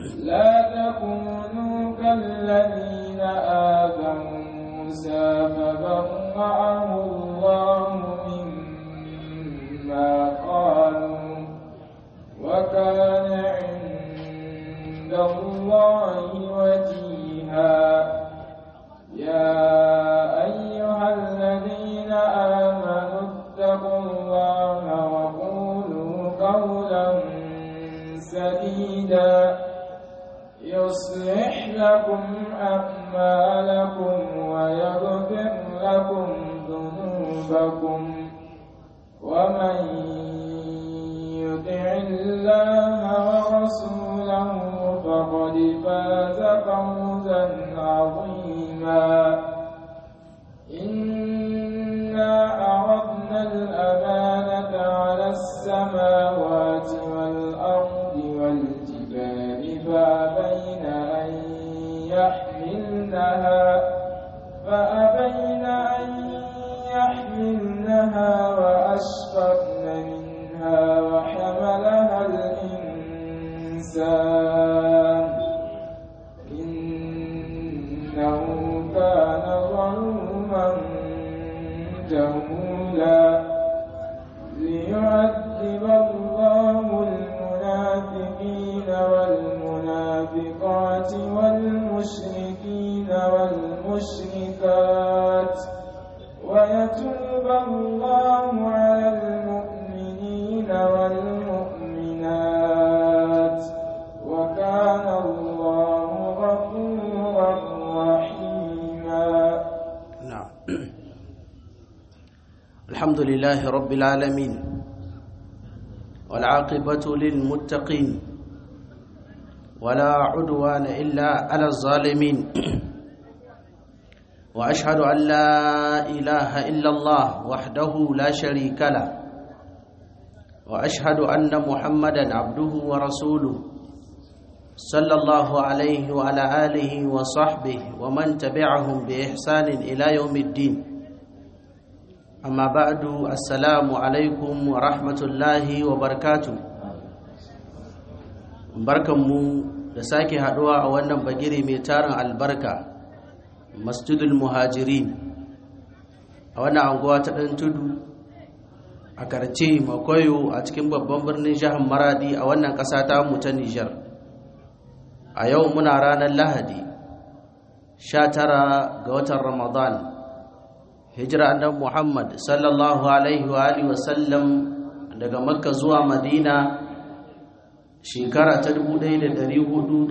لا تكونوا كالذين آذوا موسى فبرأه الله مما قالوا وكان عند الله وجيها يا أيها الذين آمنوا اتقوا الله وقولوا قولا سديدا يصلح لكم أعمالكم ويغفر لكم ذنوبكم ومن يطع الله ورسوله فقد فاز فوزا عظيما إنا عرضنا الأمانة على السماوات والأرض والجبال فأبين أن يحملنها فأبين أن يحملنها وأشفقن منها وحملها الإنسان إنه كان ظلوما جهولا ليعذب الله المنافقين والمنافقات والمشركين والمشركات ويتوب الله على المؤمنين والمؤمنات وكان الله غفورا رحيما نعم الحمد لله رب العالمين والعاقبة للمتقين ولا عدوان إلا على الظالمين وأشهد أن لا إله إلا الله وحده لا شريك له وأشهد أن محمدا عبده ورسوله صلى الله عليه وعلى آله وصحبه ومن تبعهم بإحسان إلى يوم الدين أما بعد السلام عليكم ورحمة الله وبركاته barkanmu da sake haduwa a wannan bagire mai tarin albarka masjidul muhajirin a wannan anguwa ta ɗan tudu a karce makoyo a cikin babban birnin jihar maradi a wannan ƙasa ta mu ta nijar a yau muna ranar lahadi 19 ga watan ramadan hijira annabi muhammad sallallahu alaihi wa alihi wasallam daga makka zuwa madina shekara ta 1447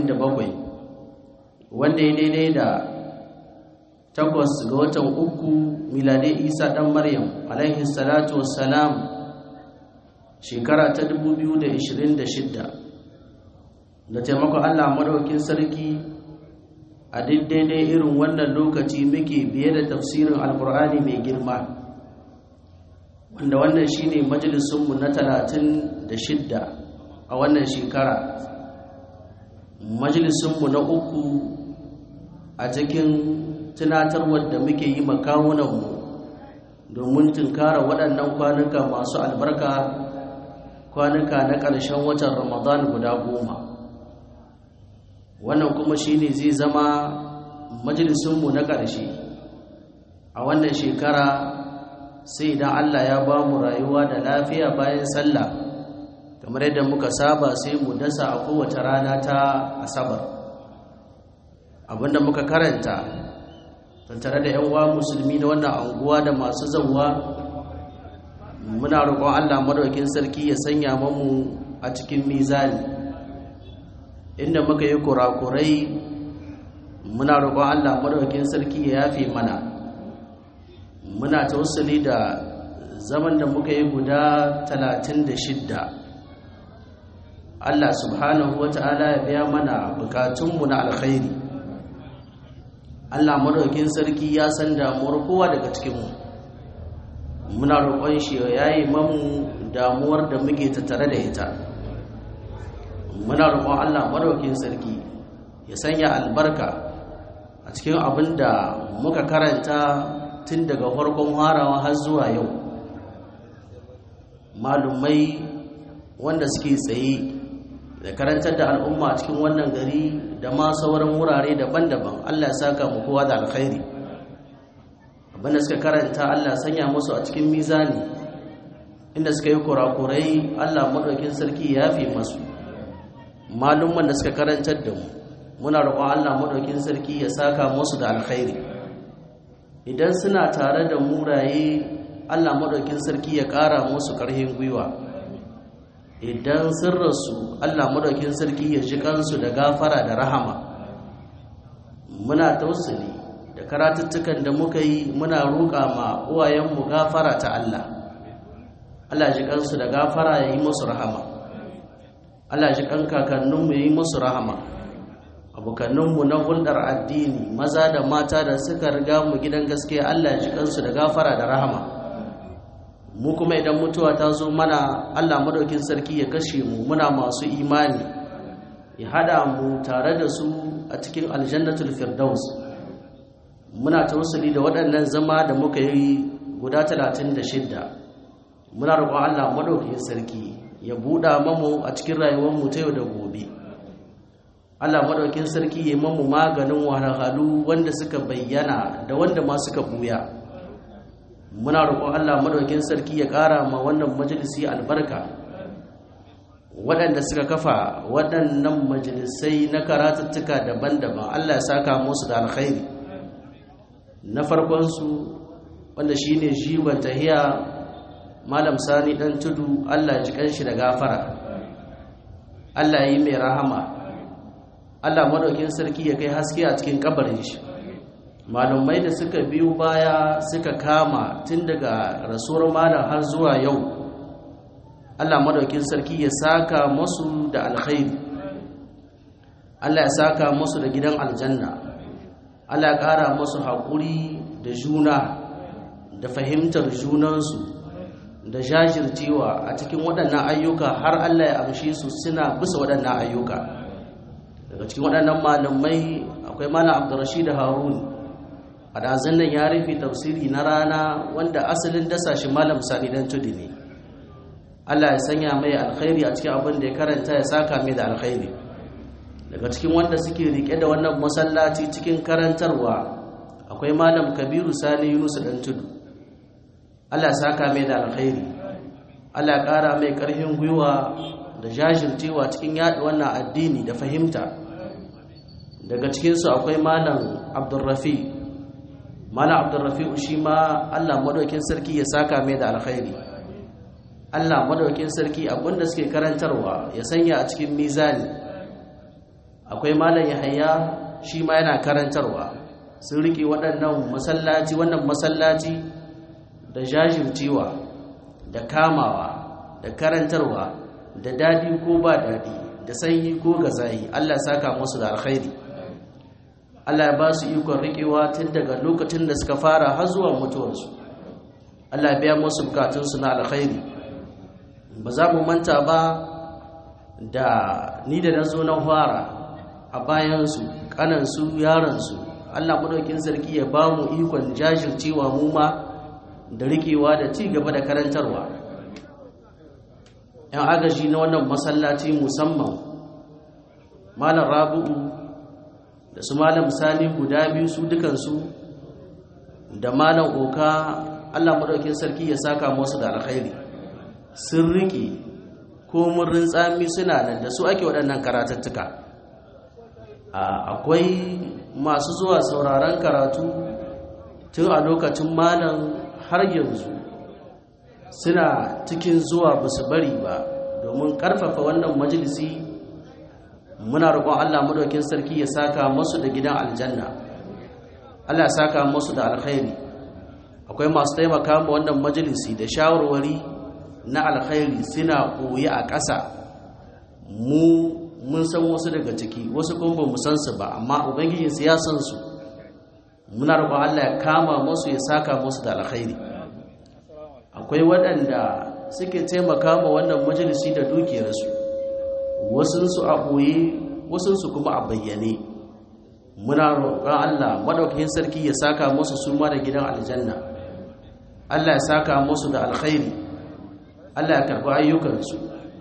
wanda ya daidai da takwas ga watan uku miladai isa dan maryam alaihi salatu wassalam shekara ta 2026 da taimakon allah madaukin sarki a daidai irin wannan lokaci muke biye da tafsirin alkur'ani mai girma wanda wannan shine majalisunmu na talatin da shidda a wannan shekara majalisunmu na uku a cikin tunatarwar da muke yi makawunanmu domin tunkara waɗannan kwanuka masu albarka kwanuka na ƙarshen watan ramadan guda goma wannan kuma shine zai zama majalisunmu na ƙarshe a wannan shekara sai idan allah ya ba mu rayuwa da lafiya bayan sallah kamar yadda muka saba sai mu dasa a kowace rana ta asabar abinda muka karanta tare da 'yan uwa musulmi na wannan anguwa da masu zauwa muna roƙon allah madaukin sarki ya sanya mamu a cikin mizani inda muka yi kurakurai muna roƙon allah madaukin sarki ya yafe mana muna tausali da zaman da muka yi guda talatin da shidda Allah subhanahu wata'ala ya biya mana bukatunmu na alkhairi Allah madaukin sarki ya san damuwar kowa daga cikinmu muna roƙon shi ya yi mamu damuwar da muke tattare da ita muna roƙon Allah madaukin sarki ya sanya albarka a cikin abin da muka karanta tun daga farkon harawa har zuwa yau malumai wanda suke tsaye da karantar da al'umma cikin wannan gari da ma sauran wurare daban-daban Allah ya saka mu kowa da alkhairi abinda suka karanta Allah sanya musu a cikin mizani inda suka yi kurakurai Allah madaukin sarki ya fi masu malumman da suka karantar da mu muna roƙon Allah madaukin sarki ya saka musu da alkhairi idan suna tare da muraye Allah madaukin sarki ya ƙara musu ƙarfin gwiwa idan sun rasu Allah madaukin sarki ya ji kansu da gafara da rahama muna tausali da karatuttukan da muka yi muna roƙa ma uwayenmu gafara ta Allah Allah ji kansu da gafara ya yi musu rahama Allah ji kan kakanninmu ya yi musu rahama abokanninmu na hulɗar addini maza da mata da suka riga mu gidan gaskiya Allah ji kansu da gafara da rahama mu kuma idan mutuwa ta zo mana Allah madaukin sarki ya kashe mu muna masu imani ya hada mu tare da su a cikin aljannatul firdaus muna tausali da waɗannan zama da muka yi guda 36 muna roƙon Allah madaukin sarki ya buɗa mamu a cikin rayuwar mu ta yau da gobe Allah madaukin sarki ya mamu maganin wahalhalu wanda suka bayyana da wanda ma suka buya muna roƙon Allah madaukin sarki ya ƙara ma wannan majalisi albarka waɗanda suka kafa waɗannan majalisai na karatuttuka daban-daban Allah ya saka musu da alkhairi na farkonsu wanda shine jiwon tahiya malam sani ɗan tudu Allah ya ji kanshi da gafara Allah ya yi mai rahama Allah madaukin sarki ya kai haske a cikin kabarin shi malumai da suka biyu baya suka kama tun daga rasuwar malam har zuwa yau Allah madaukin sarki ya saka masu da alkhairi Allah ya saka masu da gidan aljanna Allah ya ƙara masu haƙuri da juna da fahimtar junansu da jajircewa a cikin waɗannan ayyuka har Allah ya amshe su suna bisa waɗannan ayyuka daga cikin waɗannan malamai akwai malam Abdurrashid Harun a dazan nan ya rufe tafsiri na rana wanda asalin dasa shi malam sani dan tudi ne Allah ya sanya mai alkhairi a cikin abin da ya karanta ya saka mai da alkhairi daga cikin wanda suke rike da wannan masallaci cikin karantarwa akwai malam kabiru sani yunus dan tudu Allah ya saka mai da alkhairi Allah ya kara mai karfin gwiwa da jajircewa cikin yaɗa wannan addini da fahimta daga cikinsu akwai malam abdulrafi malam abdulrafi'u shi ma allah madaukin sarki ya saka mai da alkhairi allah madaukin sarki abinda suke karantarwa ya sanya a cikin mizani akwai malam yahaya shi ma yana karantarwa sun riƙe waɗannan masallaci wannan masallaci da jajircewa da kamawa da karantarwa da dadi ko ba dadi da sanyi ko gazayi allah saka musu da alkhairi Allah ya ba su ikon riƙewa tun daga lokacin da suka fara har zuwa mutuwarsu Allah biya musu bukatunsu na alkhairi ba za mu manta ba da ni da na zo na fara a bayansu ƙanansu yaransu Allah maɗaukin sarki ya ba mu ikon jajircewa mu ma da riƙewa da ci gaba da karantarwa ‘yan agaji na wannan masallaci musamman malam rabu'u da su malam sani guda biyu su dukansu da malam oka allah maɗaukin sarki ya saka musu da alkhairi sun riƙe ko murrin tsami suna nan da su ake waɗannan karatattuka akwai masu zuwa sauraron karatu tun a lokacin malam har yanzu suna cikin zuwa ba su bari ba domin ƙarfafa wannan majalisi muna roƙon Allah madaukin sarki ya saka musu da gidan aljanna Allah ya saka musu da alkhairi akwai masu taimaka ma wannan majalisi da shawarwari na alkhairi suna koyi a ƙasa mu mun san wasu daga ciki wasu kuma ba mu san su ba amma ubangijin su ya san su muna roƙon Allah ya kama musu ya saka musu da alkhairi akwai waɗanda suke taimaka ma wannan majalisi da dukiyarsu wasunsu a ɓoye wasunsu kuma a bayyane muna roƙon Allah madaukakin sarki ya saka musu su ma da gidan aljanna Allah ya saka musu da alkhairi Allah ya karɓi ayyukansu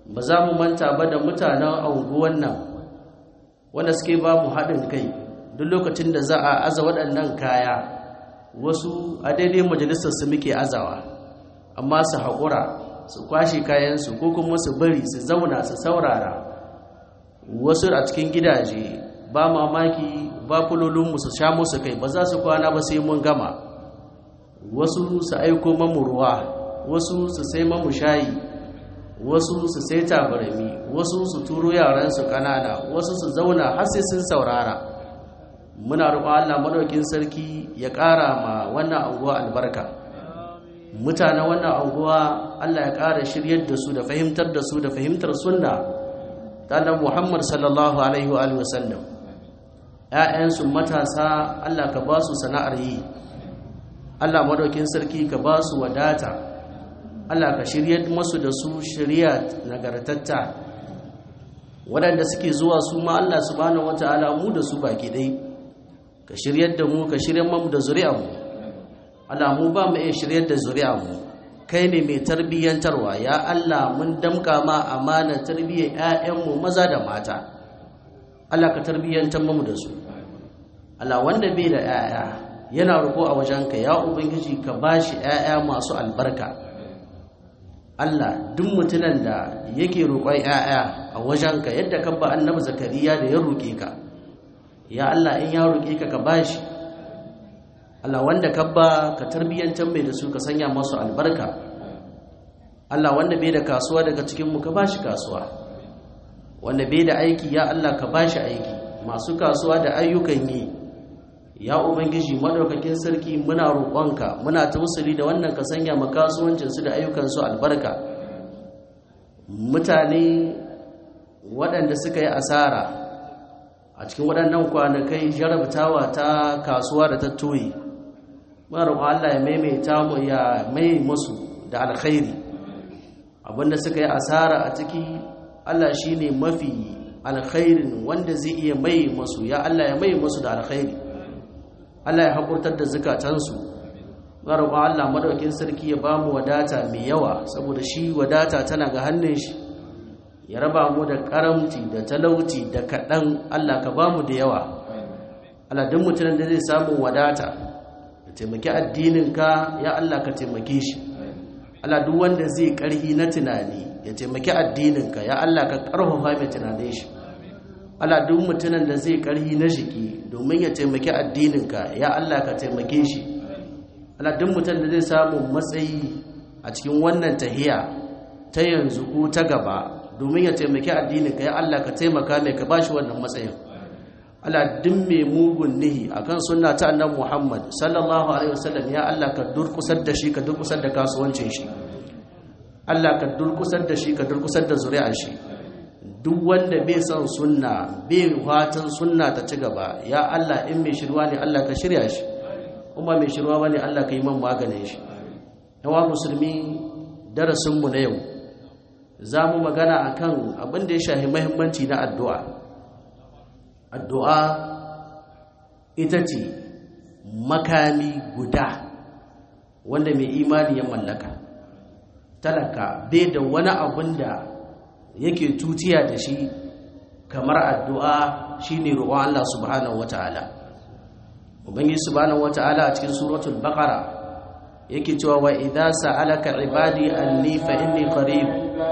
ba za mu manta ba da mutanen anguwan nan wanda suke ba mu haɗin kai duk lokacin da za a aza waɗannan kaya wasu a daidai majalisar su muke azawa amma su haƙura su kwashe kayansu ko kuma su bari su zauna su saurara wasu a cikin gidaje ba mamaki ba fulolinmu su sha musu kai ba za su kwana ba sai mun gama wasu su aiko mamu ruwa wasu su sai mamu shayi wasu su sai tabarami wasu su turo yaransu kanana wasu su zauna har sai sun saurara muna roƙon Allah madaukin sarki ya ƙara ma wannan anguwa albarka mutanen wannan anguwa Allah ya ƙara shiryar da su da fahimtar da su da fahimtar sunna ta annabi Muhammad sallallahu alaihi wa alihi wasallam ƴaƴansu matasa Allah ka ba su sana'ar yi Allah madaukin sarki ka ba su wadata Allah ka shiryar masu da su shirya nagartatta waɗanda suke zuwa su ma Allah subhanahu wata'ala mu da su baki ɗai ka shiryar da mu ka shiryar mu da zuri'ar mu Allah mu ba mu iya shiryar da zuri'ar mu kai ne mai tarbiyyantarwa ya Allah mun damka ma amanar tarbiyyar ƴaƴanmu maza da mata Allah ka tarbiyyantar mu da su Allah wanda bai da ƴaƴa yana roƙo a wajenka ya ubangiji ka bashi ƴaƴa masu albarka Allah duk mutunan da yake roƙon ƴaƴa a wajenka yadda ka ba annabi zakariya da ya roƙe ka ya Allah in ya roƙe ka ka bashi Allah wanda ka ba ka tarbiyyantar mai da su ka sanya masu albarka Allah wanda bai da kasuwa daga cikin mu ka bashi kasuwa wanda bai da aiki ya Allah ka bashi aiki masu kasuwa da ayyukan yi ya ubangiji madaukakin sarki muna roƙonka muna tausali da wannan ka sanya ma kasuwancinsu da ayyukansu albarka mutane waɗanda suka yi asara a cikin waɗannan kwanakai jarabtawa ta kasuwa da ta toyi muna roƙon Allah ya maimaita mu ya mai musu da alkhairi abinda suka yi asara a ciki Allah shine mafi alkhairin wanda zai iya mai musu ya Allah ya mai musu da alkhairi Allah ya haƙurtar da zukatansu roƙon Allah madaukin sarki ya bamu wadata mai yawa saboda shi wadata tana ga hannun shi ya raba mu da karamci da talauci da kaɗan Allah ka bamu da yawa Allah duk mutumin da zai samu wadata ya taimaki addininka ya Allah ka taimake shi Allah duk wanda zai ƙarhi na tunani ya taimaki addininka ya Allah ka ƙarfafa mai tunanin shi Allah duk mutumin da zai ƙarhi na shiki domin ya taimaki addininka ya Allah ka taimake shi Allah duk mutum da zai samu matsayi a cikin wannan tahiya ta yanzu ko ta gaba domin ya taimaki addininka ya Allah ka taimaka mai ka bashi wannan matsayin Allah duk mai mugun nihi akan sunna ta annabi Muhammad sallallahu alaihi wasallam ya Allah ka durkusar da shi ka durkusar da kasuwancin shi Allah ka durkusar da shi ka durkusar da zuri'ar shi duk wanda bai son sunna bai fatan sunna ta ci gaba ya Allah in mai shirwa ne Allah ka shirya shi kuma mai shirwa bane Allah ka yi man maganin shi yawa musulmi darasin mu na yau za mu magana akan abin da ya shahi muhimmanci na addu'a addu'a ita ce makami guda wanda mai imani ya mallaka talaka bai da wani abin da yake tutiya da shi kamar addu'a shine roƙon Allah subhanahu wataala ubangiji subhanahu wataala a cikin suratul baqara yake cewa wa idza sa'alaka ibadi anni fa inni qarib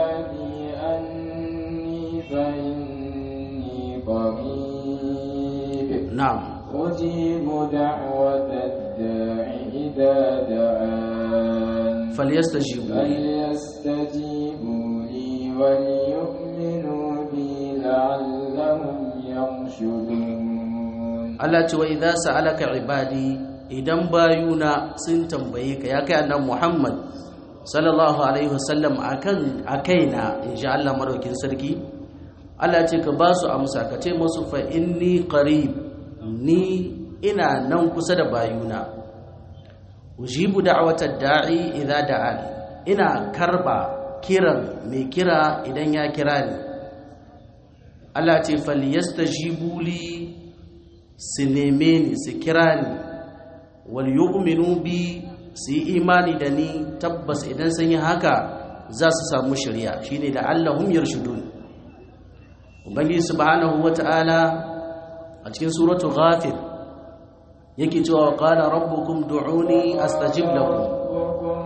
na'am أجيب دعوة الداع إذا دعان falyastajibu li فليستجيبوا لي وليؤمنوا بي لعلهم يرشدون Allah ce wa idza sa'alaka ibadi idan bayuna sun tambaye ka ya kai annabi Muhammad sallallahu alaihi wasallam akan akaina insha Allah madaukin sarki Allah ce ka ba su amsa ka ce musu fa inni qarib ni ina nan kusa da bayuna ujibu da'watad da'i idza da'an ina karba kiran mai kira idan ya kira ni Allah ce falyastajibu li su neme ni su kira ni wal yu'minu bi su yi imani da ni tabbas idan sun yi haka za su samu shari'a shine la'allahum yarshudun ubangiji subhanahu wata'ala a cikin suratu ghafir yake cewa qala rabbukum du'uni astajib lakum ربكم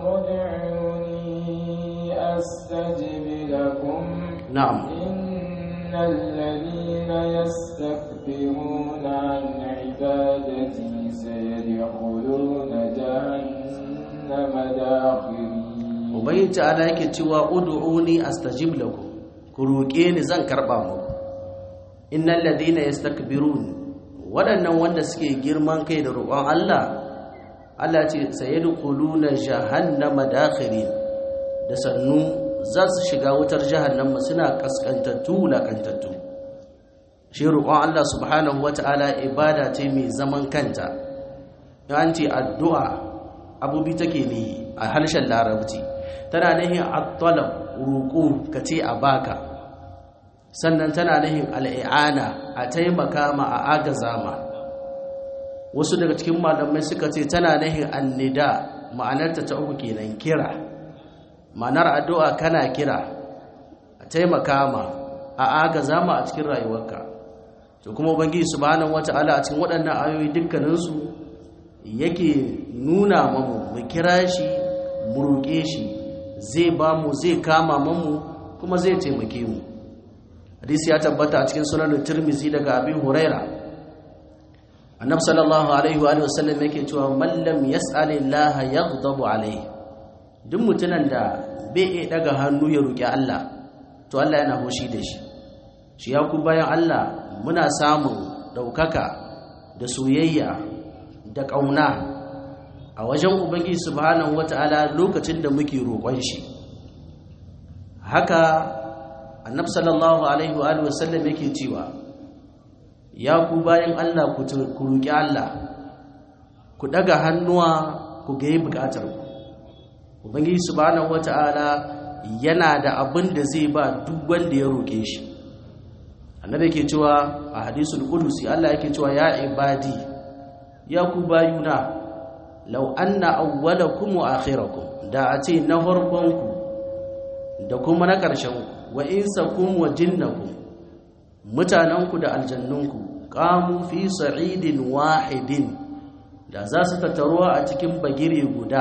ادعوني أستجب لكم na'am إن الذين يستكبرون عن عبادتي سيدخلون جهنم داخرين ubangiji ta'ala yake cewa ud'uni astajib lakum ku roƙe ni zan karba muku innal ladina yastakbirun waɗannan wanda suke girman kai da roƙon Allah Allah ce sayadkhuluna jahannama dakhirin da sannu za su shiga wutar jahannama suna kaskantattu lakantattu shi roƙon Allah subhanahu wata'ala ibada ce mai zaman kanta an ce addu'a abubi take ne a harshen larabci tana nahin at-talab roƙo ka ce a baka sannan tana nahin al'i'ana a taimaka ma a agaza ma wasu daga cikin malamai suka ce tana nahin annida ma'anarta ta uku kenan kira ma'anar addu'a kana kira a taimaka ma a agaza ma a cikin rayuwarka to kuma ubangiji subhanahu wata'ala a cikin waɗannan ayoyi dukkaninsu yake nuna mamu mu kira shi mu roƙe shi zai ba mu zai kama mamu kuma zai taimake mu hadisi ya tabbata a cikin sunan tirmizi daga abin huraira annabi sallallahu alaihi wa sallam yake cewa man lam yas'alillaha yaghdabu alaihi duk mutunan da bai iya daga hannu ya roƙi Allah to Allah yana hoshi da shi shi ya ku bayan Allah muna samun ɗaukaka da soyayya da ƙauna a wajen ubangiji subhanahu wata'ala lokacin da muke roƙon shi haka annabi sallallahu alaihi wa sallam yake cewa ya ku bayan Allah ku roƙi Allah ku daga hannuwa ku ga yi buƙatar ku ubangiji subhanahu wata'ala yana da abin da zai ba duk wanda ya roƙe shi annabi yake cewa a hadisul qudusi Allah yake cewa ya ibadi ya ku bayuna law anna awwalakum wa akhirakum da a ce na farkonku da kuma na ƙarshen wa insakum wa jinnakum mutananku da aljannunku qamu fi sa'idin wahidin da za su tattaruwa a cikin bagire guda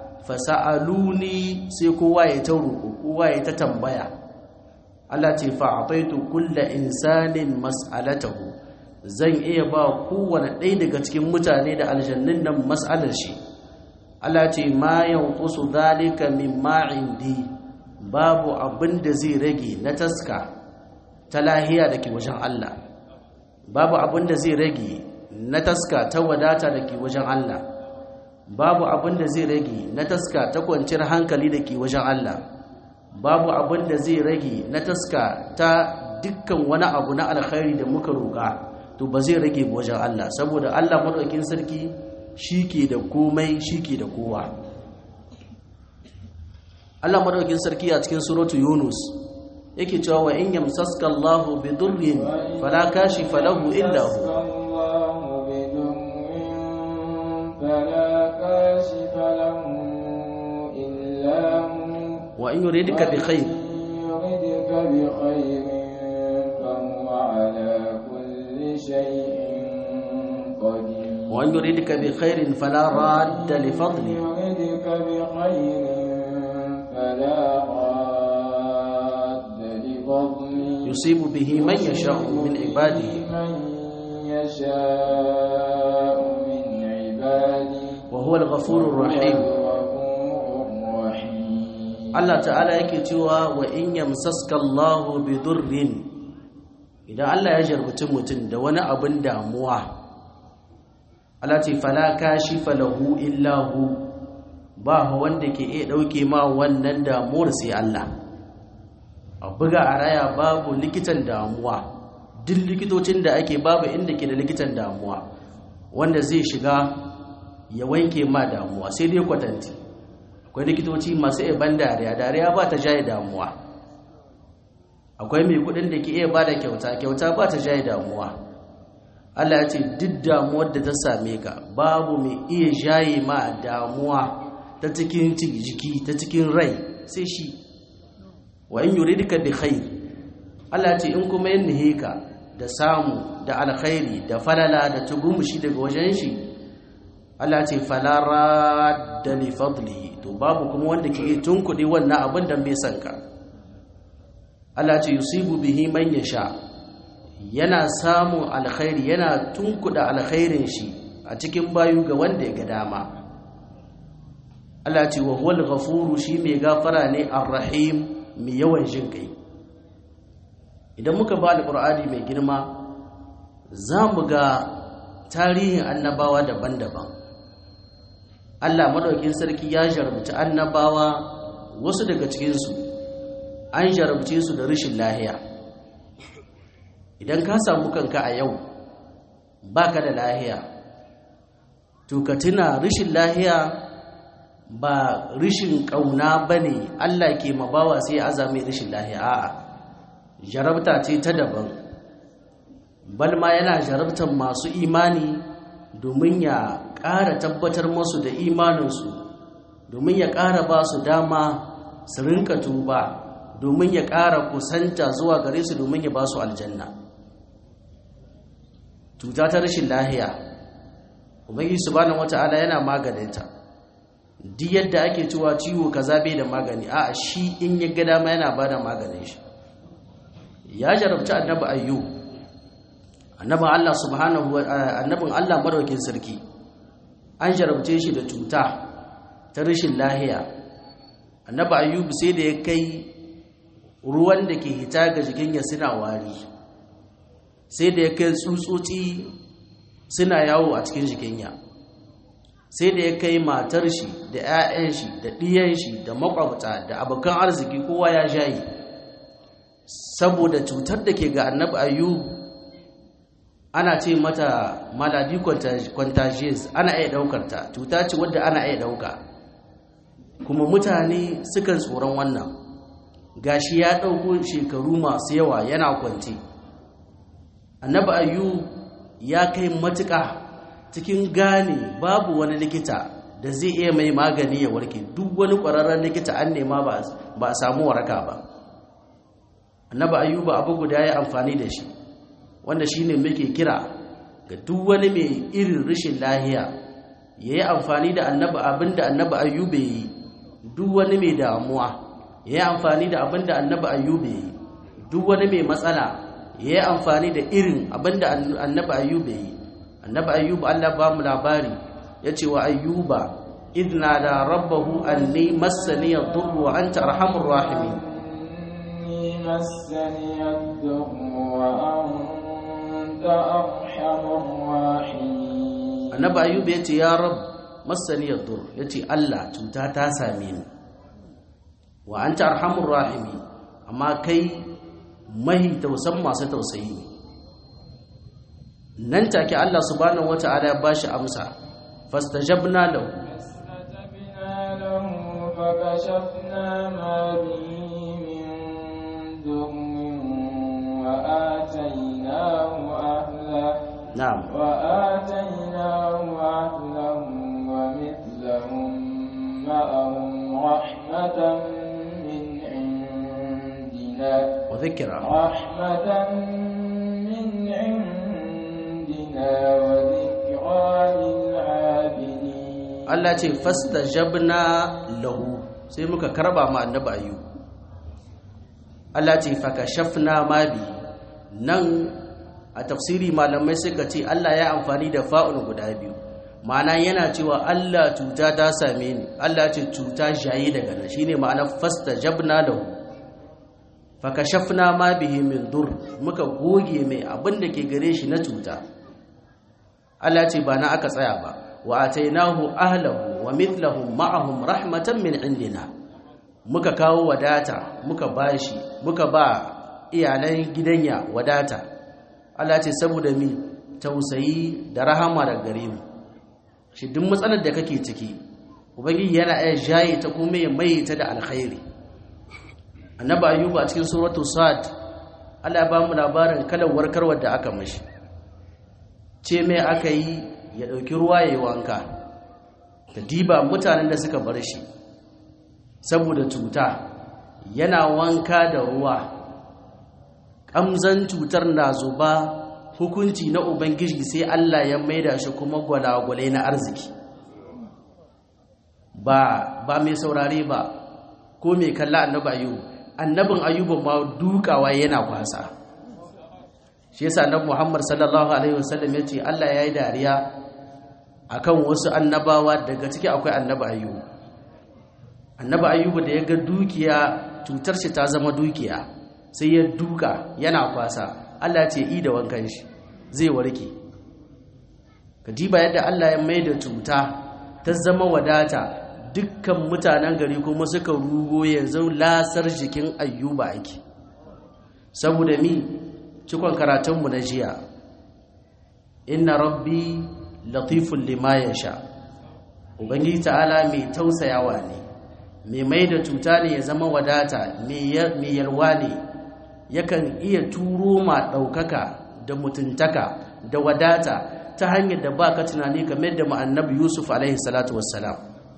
fasa'aluni sai kowa ya ta roƙo kowa ya ta tambaya Allah ce fa'ataitu kulla insanin mas'alatahu zan iya ba kowane ɗaya daga cikin mutane da aljannun nan mas'alar shi Allah ce ma yanqusu zalika mimma indi babu abin da zai rage na taska ta lahiya da ke wajen Allah babu abin da zai rage na taska ta wadata da ke wajen Allah babu abin da zai rage na taska ta kwanciyar hankali da ke wajen Allah babu abin da zai rage na taska ta dukkan wani abu na alkhairi da muka roƙa to ba zai rage wajen Allah saboda Allah madaukakin sarki ke da komai ke da kowa Allah madaukakin sarki a cikin suratu Yunus yake cewa wa in yamsaska Allahu bi durrin fala kashifa lahu illa hu wa in yuridka bi khair يردك بخير فهو على كل شيء قدير wa in yuridka bi khairin fala radda li fadli يردك بخير فلا راد لفضله yusibu bihi man yasha'u min ibadihi من يشاء من عباده wa huwa al-ghafurur rahim الغفور الرحيم Allah ta'ala yake cewa wa in yamsaska Allahu bi durrin idan Allah ya jarbuci mutum da wani abin damuwa Allah ce fala kashifa lahu illa hu ba wanda ke iya dauke ma wannan damuwar sai Allah a buga a raya babu likitan damuwa duk likitocin da ake babu inda ke da likitan damuwa wanda zai shiga ya wanke ma damuwa sai dai kwatanti akwai likitoci masu iya ban dariya dariya ba ta jaye damuwa akwai mai kudin da ke iya ba da kyauta kyauta ba ta jaye damuwa Allah ya ce duk damuwar da ta same ka babu mai iya jaye ma damuwa ta cikin jiki ta cikin rai sai shi wa in yuridka bi khair Allah ce in kuma yin nihika da samu da alkhairi da falala da tugumushi daga wajen shi Allah ce falara da li fadlihi to babu kuma wanda ke tunkuɗe wannan abin da bai san ka Allah ce yusibu bihi man yasha yana samun alkhairi yana tunkuɗa alkhairin shi a cikin bayu ga wanda ya ga dama Allah ce wa huwal ghafuru shi mai gafara ne arrahim mai yawan jin kai idan muka ba alqur'ani mai girma za mu ga tarihin annabawa daban-daban Allah madaukin sarki ya jarabci annabawa wasu daga cikinsu an jarabce su da rashin lahiya idan ka samu kanka a yau baka da lahiya to ka tuna rashin lahiya ba rishin ƙauna ba ne Allah ke mabawa sai ya azami rishin lahiya a'a jarabta ce ta daban balma yana jarabtar masu imani domin ya ƙara tabbatar masu da imaninsu domin ya ƙara ba su dama su rinka tuba domin ya ƙara kusanta zuwa gare su domin ya ba su aljanna cuta ta rashin lahiya ubangiji subhanahu wata'ala yana maganinta duk yadda ake cewa ciwo kaza bai da magani a shi in ya ga dama yana bada maganin shi ya jarabta annabi ayyub annabin Allah subhanahu wa annabin Allah madaukin sarki an jarabce shi da cuta ta rashin lahiya annabi ayyub sai da ya kai ruwan da ke hita ga jikin ya suna wari sai da ya kai tsutsotsi suna yawo a cikin jikin ya sai da ya kai matar shi da 'ya'yan shi da ɗiyan shi da makwabta da abokan arziki kowa ya shayi saboda cutar da ke ga annabi ayyub ana ce mata maladi contagious ana iya daukar ta cuta ce wadda ana iya dauka kuma mutane sukan tsoron wannan gashi ya dauko shekaru masu yawa yana kwanci annabi ayyub ya kai matuƙa cikin gane babu wani likita da zai iya mai magani ya warke duk wani ƙwararren likita an nema ba a samu waraka ba annabi ayyuba abu guda ya amfani da shi wanda shine muke kira ga duk wani mai irin rashin lahiya ya yi amfani da annabi abin da annabi ayyuba yi duk wani mai damuwa ya yi amfani da abin da annabi ayyuba yi duk wani mai matsala ya yi amfani da irin abin da annabi ayyuba yi annabi ayyuba Allah ba mu labari ya ce wa ayyuba idna da rabbahu anni massani yadurru wa anta arhamur rahimin مسني الضر وأنت أرحم الراحمين annabi ayyuba ya ce ya rab massani yadur ya ce Allah cuta ta same ni wa anta arhamur rahimi amma kai mahi tausan masu tausayi ne nan take Allah subhanahu wata'ala ya bashi amsa fastajabna lahu فاستجبنا له فكشفنا ما به من ضر وآتيناه أهله na'am وآتيناه أهله ومثلهم معهم رحمة من عندنا wa dhikra رحمة من عندنا وذكرى للعابدين Allah ce fastajabna lahu sai muka karba ma annabi ayyub Allah ce fakashafna ma bi nan a tafsiri malamai suka ce Allah ya amfani da fa'ul guda biyu ma'ana yana cewa Allah cuta ta same ni Allah ce cuta shayi daga nan shine ma'ana fastajabna lahu fakashafna ma bihi min dur muka goge mai abin da ke gare shi na cuta Allah ce ba na aka tsaya ba wa atainahu ahlahu wa mithlahum ma'ahum rahmatan min indina muka kawo wadata muka bashi muka ba iyalan gidanya wadata Allah ce saboda mi tausayi da rahama daga gare mu shi duk matsalar da kake ciki ubangiji yana iya jaye ta kuma ya mai ta da alkhairi annabi ayyuba a cikin suratul sad Allah ya ba mu labarin kalar warkarwar da aka mashi ce mai aka yi ya ɗauki ruwa ya yi wanka da diba mutanen da suka bar shi saboda cuta yana wanka da ruwa ƙamzan cutar na zuba hukunci na ubangiji sai Allah ya maida shi kuma gwalagwale na arziki ba ba mai saurare ba ko mai kalla annabi ayyubu annabin ayyubu ma dukawa yana kwasa shi yasa annabi Muhammad sallallahu alaihi wasallam yace Allah yayi dariya akan wasu annabawa daga ciki akwai annabi ayyubu annabi ayyubu da ya ga dukiya cutar shi ta zama dukiya sai ya duka yana kwasa Allah ce i da wankan shi zai warke kadiba yadda Allah ya maida cuta ta zama wadata dukkan mutanen gari kuma suka rugo yanzu lasar jikin ayyuba ake saboda mi cikon karatunmu na jiya inna rabbi latifun lima yasha ubangiji ta'ala mai tausayawa ne mai mai da cuta ne ya zama wadata mai yalwa ne yakan iya turo ma ɗaukaka da mutuntaka da wadata ta hanyar da ba ka tunani kamar da ma'annabi yusuf alaihi salatu wassalam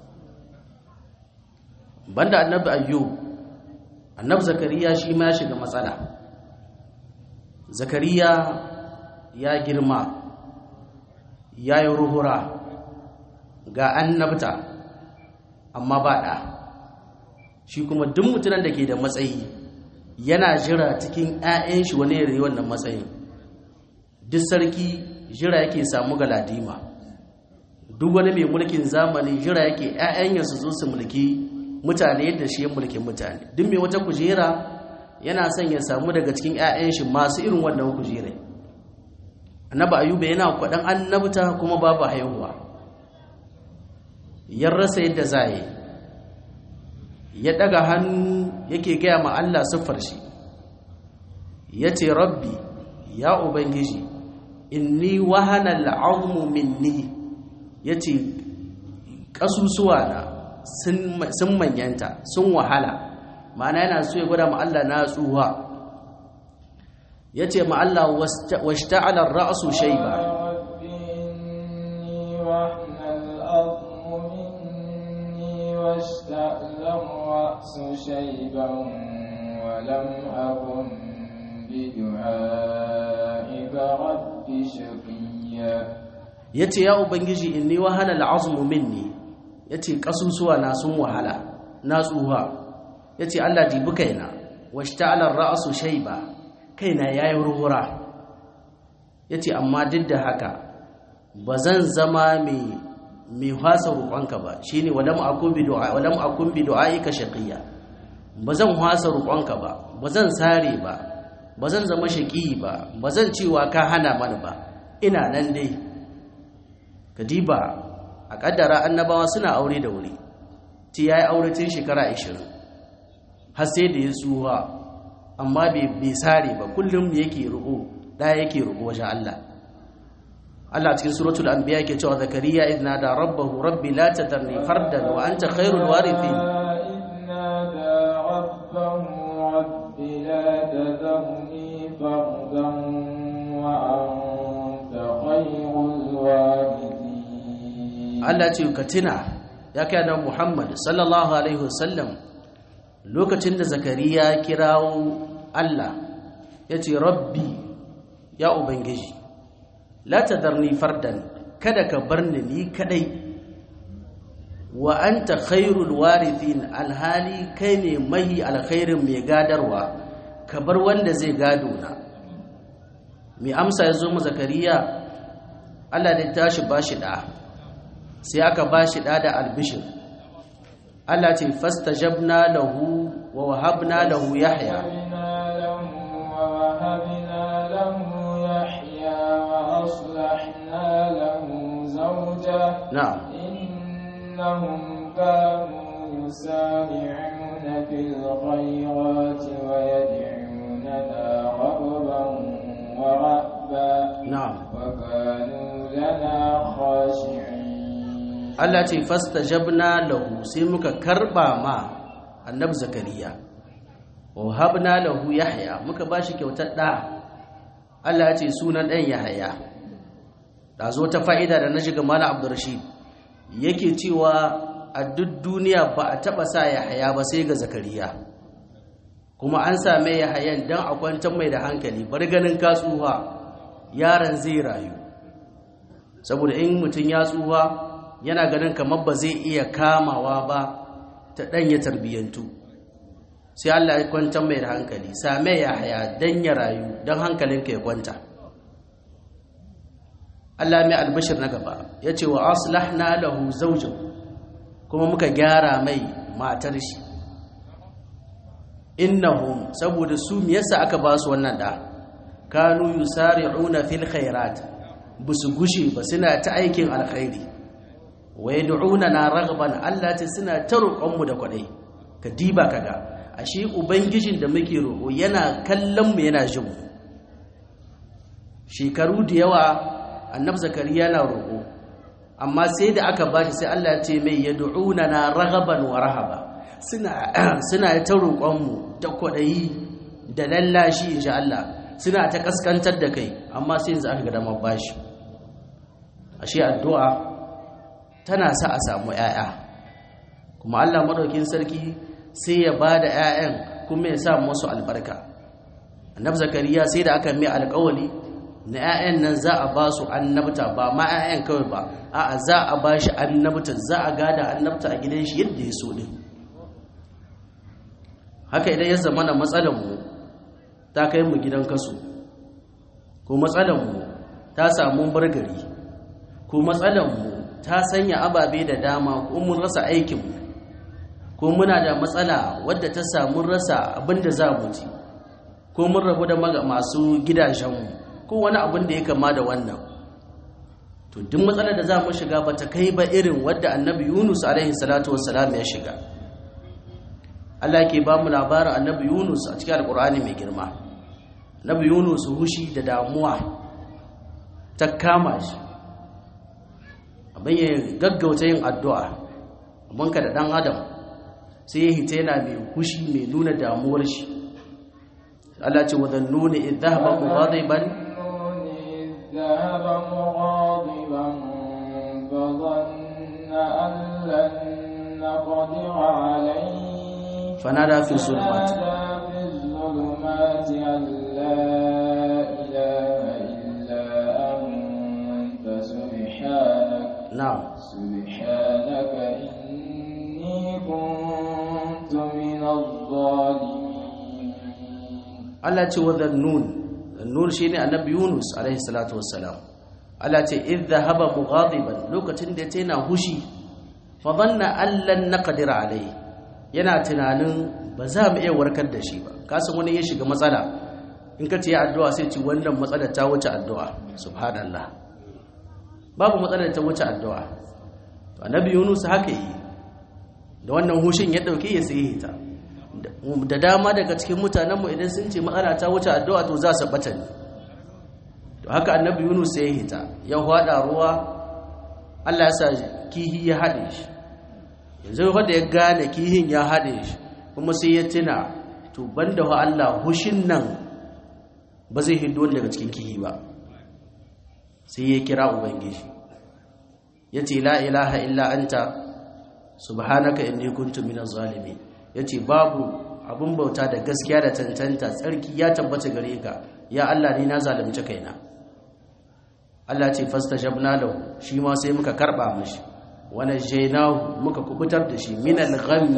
banda annabi ayyub annabi zakariya shi ma ya shiga matsala zakariya ya girma ya yi ruhura ga annabta amma ba ɗa shi kuma duk mutunan da ke da matsayi yana jira cikin 'ya'yan shi wani yare wannan matsayin duk sarki jira yake samu galadima duk wani mai mulkin zamani jira yake 'ya'yan su zo su mulki mutane yadda shi ya mulkin mutane duk mai wata kujera yana son ya samu daga cikin 'ya'yan shi masu irin wannan kujerai annaba ayuba yana kwaɗan annabta kuma babu haihuwa ya rasa yadda za yi ya ɗaga hannu yake gaya ma Allah siffar shi ya ce rabbi ya ubangiji inni wahana al'azmu minni ya ce ƙasusuwa na sun manyanta sun wahala ma'ana yana so ya gwada ma Allah na tsuwa ya ce ma Allah washta'alar ra'asu shaiba واشتأل الرأس شيبا ولم أكن بدعائك رب شقيا yace ya ubangiji inni wahala al'azmu minni yace kasusuwa na sun wahala na tsuha yace Allah dibi kaina washta'ala ar-ra'su shayba kaina yayi ruhura yace amma duk da haka bazan zama mai mai hasa roƙonka ba shine walam akun bi du'a walam akun bi du'aika shaqiya bazan hasa roƙonka ba bazan sare ba bazan zama shaqi ba bazan cewa ka hana mana ba ina nan dai kadiba a kaddara annabawa suna aure da wuri ti yayi aure tun shekara 20 har sai da ya tsuha amma bai bai sare ba kullum yake ruko da yake ruko wajen Allah Allah cikin suratul anbiya yake cewa zakariya idh nada rabbahu rabbi la tadarni fardan wa anta khairul warithin Allah ce ka tuna ya kai da Muhammad sallallahu alaihi wasallam lokacin da zakariya kirawo Allah yace rabbi ya ubangiji la tadarni fardan kada ka bar ni ni kadai wa anta khairul warithin alhali kai ne mahi alkhairin mai gadarwa ka bar wanda zai gado na mai amsa ya zo mu zakariya Allah da tashi bashi da sai aka bashi da da albishir Allah ce fastajabna lahu wa wahabna lahu yahya وأصلحنا له زوجه نعم إنهم كانوا يسارعون في الخيرات ويدعوننا رغبا ورهبا نعم وكانوا لنا خاشعين Allah ce fastajabna lahu sai muka karba ma annabi zakariya wa habna lahu yahya muka bashi kyautar da Allah ya ce sunan ɗan Yahaya da zo ta fa'ida da na shiga Malam Abdurrashid yake cewa a duk duniya ba a taɓa sa Yahaya ba sai ga Zakariya kuma an same ya hayan dan a kwantar mai da hankali bar ganin ka tsuha yaron zai rayu saboda in mutum ya tsuha yana ganin kamar ba zai iya kamawa ba ta ɗanya tarbiyyantu sai Allah ya kwantar mai da hankali same ya haya dan ya rayu don hankalinka ya kwanta Allah mai albashir na gaba ya ce wa aslahna lahu zaujin kuma muka gyara mai matar shi innahum saboda su me yasa aka ba su wannan da kanu yusari'una fil khairat busu gushe ba suna ta aikin alkhairi wa yad'una na ragban Allah ta suna ta roƙon mu da kwadai ka diba kaga ashe ubangijin da muke roƙo yana kallon mu yana jin mu shekaru da yawa annab zakariya na roƙo amma sai da aka bashi sai Allah ya ce mai yad'una na raghaban wa rahaba suna suna ta roƙon mu da kwadayi da lallashi insha Allah suna ta kaskantar da kai amma sai yanzu aka ga dama bashi ashe addu'a tana sa a samu ‘ya'ya kuma Allah maɗaukin sarki sai ya ba da ‘ya'yan kuma ya sa masu albarka annab zakariya sai da aka mai alƙawali na ‘ya'yan nan za a ba su annabta ba ma ‘ya'yan kawai ba a za a ba shi annabta za a gada annabta a gidan shi yadda ya so ɗin haka idan ya zama na matsalanmu ta kai mu gidan kasu ko matsalanmu ta samu bargari ko matsalanmu ta sanya ababe da dama ko mun rasa aikinmu ko muna da matsala wadda ta samu rasa abinda za mu ci ko mun rabu da masu gidajenmu ko wani abin da ya kama da wannan to duk matsalar da za mu shiga ba ta kai ba irin wadda annabi yunus alaihi salatu wassalam ya shiga Allah ke ba mu labarin annabi yunus a cikin alkur'ani mai girma annabi yunus hushi da damuwa ta kama shi abin ya gaggauta yin addu'a abinka da ɗan adam sai ya hita yana mai hushi mai nuna damuwar shi Allah ce wadan nuna idhaba mughadiban ذهب مغاضبا فظن أن لن نقدر عليه فنادى في الظلمات فنادى في الظلمات أن لا إله إلا أنت سبحانك na'am سبحانك إني كنت من الظالمين Allah ce wa dhannun dhannun shine annabi Yunus alaihi salatu wassalam Allah ce idh dhahaba mughadiban lokacin da yana hushi fa dhanna an lan naqdir alaihi yana tunanin ba za mu iya warkar da shi ba kasan wani ya shiga matsala in ka ce addu'a sai ci wannan matsalar ta wuce addu'a subhanallah babu matsalar ta wuce addu'a to annabi Yunus haka yi da wannan hushin ya dauke ya sai ta da dama daga cikin mutanenmu idan sun ce matsala ta wuce addu'a to za su bata ne to haka annabi yunus sai ya hita ya hwada ruwa allah ya sa kihi ya haɗe shi yanzu wanda ya gane kihin ya haɗe shi kuma sai ya tuna to banda wa allah hushin nan ba zai hindo daga cikin kihi ba sai ya kira ubangiji ya ce la ilaha illa anta subhanaka inni kuntu minaz zalimin ya ce babu abin bauta da gaskiya da tantanta tsarki ya tabbata gare ka ya Allah ni na zalunci kaina Allah ce fastajabna lahu shi ma sai muka karba mishi wa najaynahu muka kubutar da shi min al-ghamm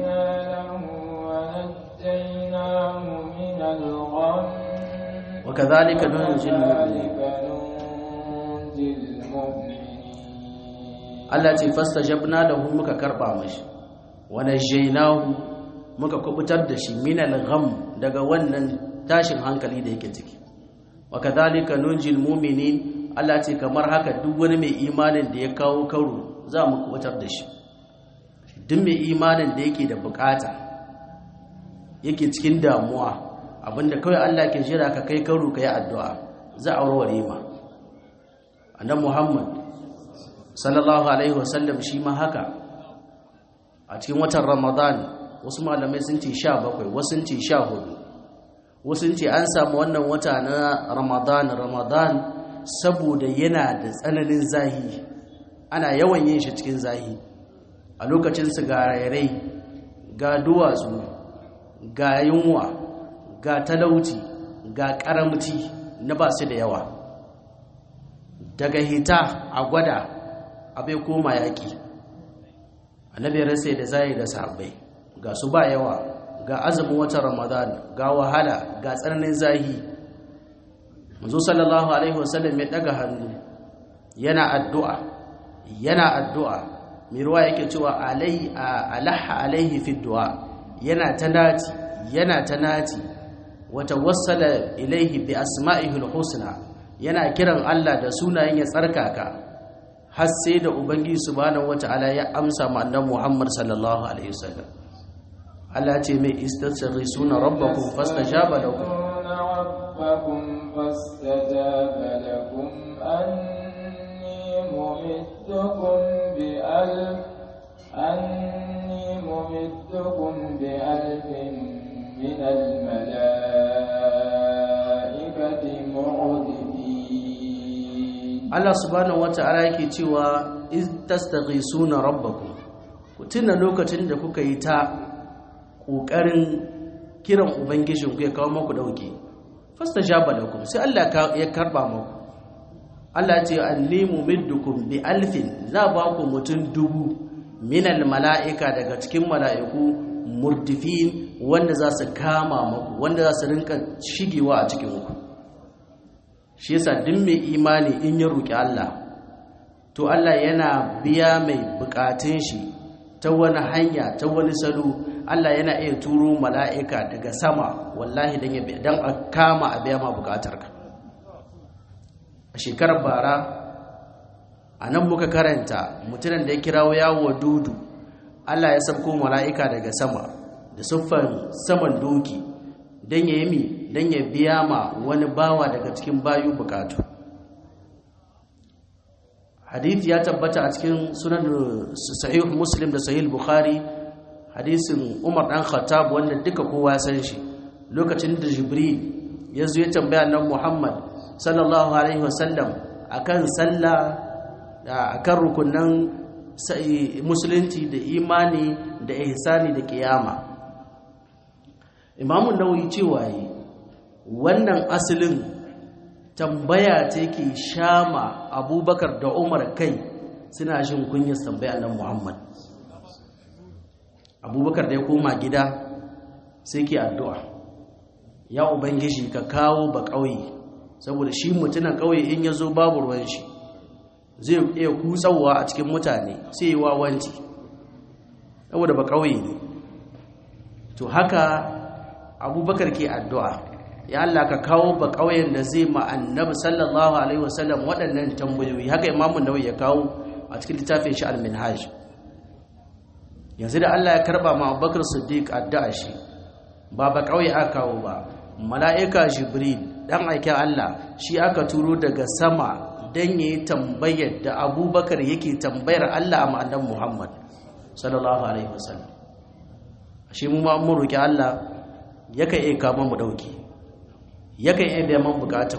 فاستجبنا له ونجيناه من الغم wa kadhalika nunjil mu'minin وكذلك ننجي المؤمنين Allah ce fastajabna lahu muka karba mishi wa najaynahu muka kubutar da shi min al-gham daga wannan tashin hankali da yake ciki wa kadhalika nunjil mu'minin Allah ce kamar haka duk wani mai imanin da ya kawo karo za mu kubutar da shi duk mai imanin da yake da bukata yake cikin damuwa abinda kawai Allah ke jira ka kai karo ka yi addu'a za a warware ma annabi Muhammad sallallahu alaihi wasallam shi ma haka a cikin watan Ramadan wasu malamai sun ce 17 wasu sun ce 14 wasu sun ce an samu wannan wata na Ramadan Ramadan saboda yana da tsananin zahi ana yawan yin shi cikin zahi a lokacin su ga rairai ga duwatsu ga yunwa ga talauci ga karamci na ba su da yawa daga hita a gwada abai koma yaƙi annabi rasa da zai da sahabbai ga su ba yawa ga azumin watan ramadan ga wahala ga tsananin zahi manzo sallallahu alaihi wasallam ya daga hannu yana addu'a yana addu'a mai ruwa yake cewa alai alaha alaihi fi du'a yana ta nati yana ta nati wata wassala ilaihi bi asma'ihi husna yana kiran Allah da sunayen ya tsarkaka har sai da ubangiji subhanahu wata'ala ya amsa ma annabi Muhammad sallallahu alaihi wasallam Allah ce mai istasrisuna rabbakum fastajaba lakum ربكم فاستجاب لكم أني ممدكم بألف أني ممدكم بألف من الملائكة مردفين Allah subhanahu wata'ala yake cewa istastaghisuna rabbakum ku tuna lokacin da kuka yi ta kokarin kiran ubangijin ku ya kawo muku dauke fastajaba lakum sai Allah ya karba muku Allah ce annimu middukum bi alfin za ba ku mutum dubu minal mala'ika daga cikin mala'iku murdifin wanda za su kama muku wanda za su rinka shigewa a cikin ku shi yasa duk mai imani in ya roki Allah to Allah yana biya mai bukatun shi ta wani hanya ta wani salo Allah yana iya turo mala'ika daga sama wallahi dan ya dan a kama a biya ma bukatarka a shekarar bara a nan muka karanta mutumin da ya kirawo yawo dudu Allah ya sabko mala'ika daga sama da siffan saman doki don ya yi mi don ya biya ma wani bawa daga cikin bayu bukatu hadith ya tabbata a cikin sunan sahih muslim da sahih bukhari hadisin umar dan khattab wanda duka kowa san shi lokacin da jibril ya zo ya tambaya nan muhammad sallallahu alaihi wasallam akan sallah akan rukunan musulunci da imani da ihsani da kiyama imamu nawawi cewa yi wannan asalin tambaya ta yake shama abubakar da umar kai suna shin kunyar tambaya nan muhammad abubakar da ya koma gida sai ke addu'a ya ubangiji ka kawo ba ƙauye saboda shi mutunan ƙauye in ya zo babu ruwan shi zai iya kutsawa a cikin mutane sai yi wawanci saboda ba ƙauye ne to haka abubakar ke addu'a ya Allah ka kawo ba ƙauyen da zai ma annabi sallallahu alaihi wasallam waɗannan tambayoyi haka imamun nawawi ya kawo a cikin littafin shi al-minhaj yanzu da Allah ya karba ma Abubakar Siddiq addu'a shi ba ba ƙauye aka kawo ba mala'ika Jibril dan aikin Allah shi aka turo daga sama dan yayi tambayar da Abubakar yake tambayar Allah a ma'anar Muhammad sallallahu alaihi wasallam shi mu ma mun roki Allah yakan iya kama mu dauki yakan iya biya man bukatun